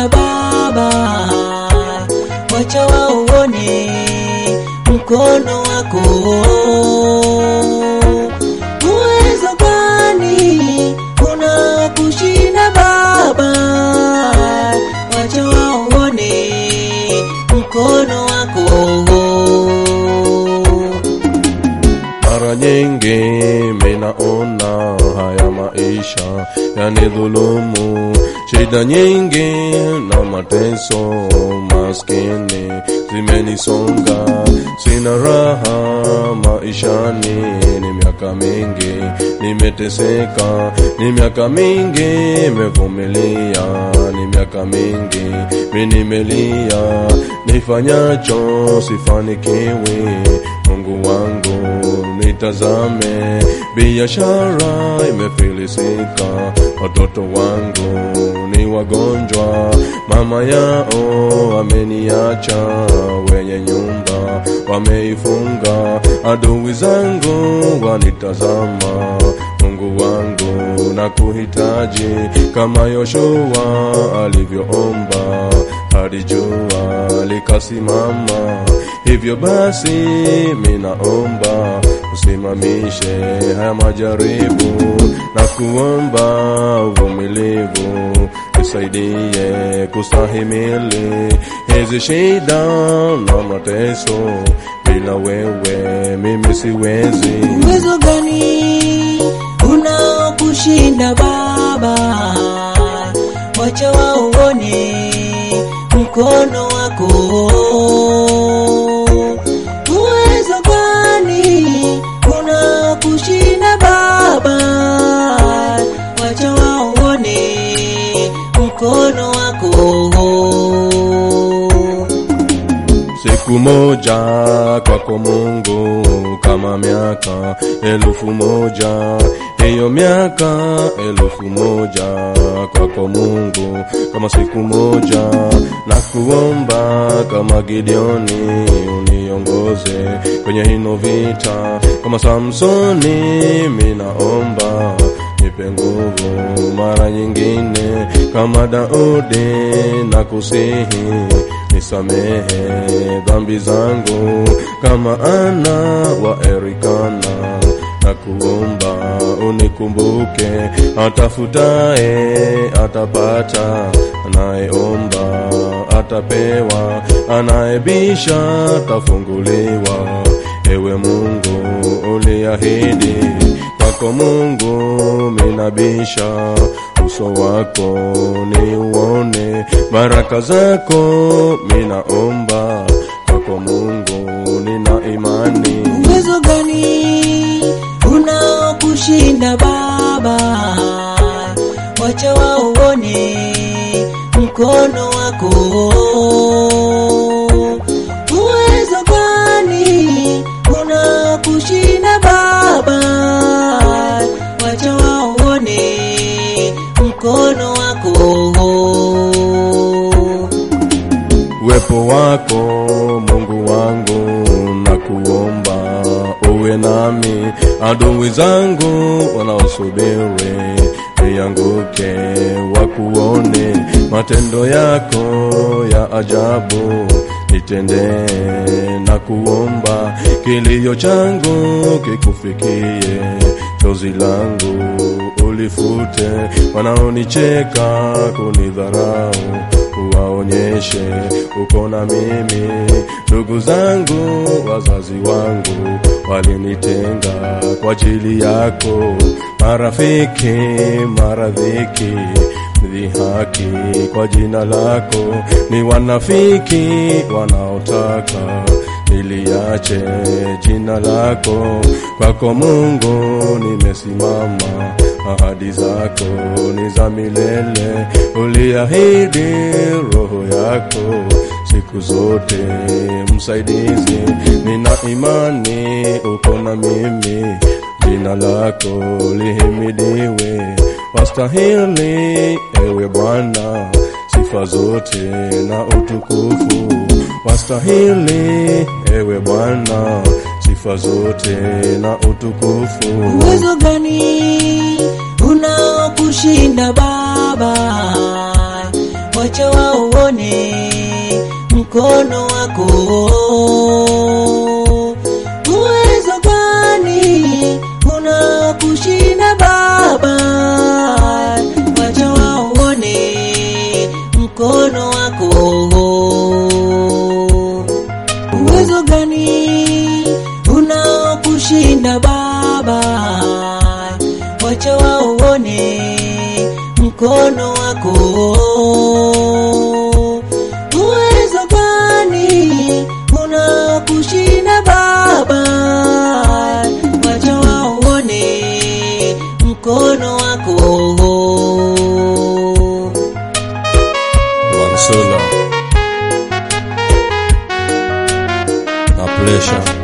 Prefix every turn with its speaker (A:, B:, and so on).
A: kushinda Baba, wacha wauone mkono wako. Uwezo gani una kushinda Baba, wacha wauone mkono wako.
B: Mara nyingi minaona haya maisha yanidhulumu, shida nyingi na mateso, maskini zimenisonga, sina raha maishani. Ni miaka mingi nimeteseka, ni miaka mingi nimevumilia, ni miaka mingi mi nimelia, nifanyacho sifanikiwi. Mungu wangu nitazame, biashara imefilisika, watoto wangu ni wagonjwa, mama yao ameniacha, wenye nyumba wameifunga, adui zangu wanitazama. Mungu wangu na kuhitaji kama Yoshua alivyoomba hadi jua likasimama. Hivyo basi minaomba usimamishe haya majaribu na kuomba uvumilivu, nisaidie kustahimili hizi shida na mateso. Bila wewe mimi siwezi.
A: Uwezo gani unaokushinda Baba, wacha wauone mkono wako. Uwezo gani unaokushinda Baba, wacha wauone mkono wako.
B: Siku moja kwako Mungu kama miaka elfu moja, hiyo miaka elfu moja kwako Mungu kama siku moja, na kuomba kama Gideoni uniongoze kwenye hino vita, kama Samsoni minaomba nipe nguvu mara nyingine, kama Daudi na kusihi nisamehe dhambi zangu kama Ana wa Erikana, na kuomba unikumbuke. Atafutaye atapata, anayeomba atapewa, anayebisha atafunguliwa. Ewe Mungu uliahidi, kwako Mungu minabisha uso wako ni uone baraka zako, minaomba kwako Mungu, nina imani.
A: Uwezo gani unaokushinda Baba, wacha wauone mkono wako. Uwezo gani unaokushinda Baba, wacha wauone mkono wako.
B: Uwepo wako Mungu wangu, na kuomba uwe nami, adui zangu wanaosubiri nianguke, wakuone matendo yako ya ajabu nitendee, na kuomba kilio changu kikufikie, chozi langu ulifute, wanaonicheka kunidharau uwaonyeshe uko na mimi. Ndugu zangu, wazazi wangu walinitenga kwa ajili yako, marafiki, maradhiki, dhihaki kwa jina lako, ni wanafiki wanaotaka niliache jina lako. Kwako Mungu nimesimama, ahadi zako ni za milele, uliahidi roho yako siku zote msaidizi. Nina imani uko na mimi, jina lako lihimidiwe, wastahili ewe Bwana sifa zote na utukufu, wastahili ewe Bwana sifa zote na utukufu.
A: Uwezo gani unaokushinda Baba, wacha wacha waone mkono wako. Uwezo gani una kushinda Baba? Wacha waone mkono wako. Uwezo gani una kushinda Baba? Wacha waone mkono wako. Uwezo gani una kushinda Baba? Wacha waone mkono wako.
B: Mansula na Plesha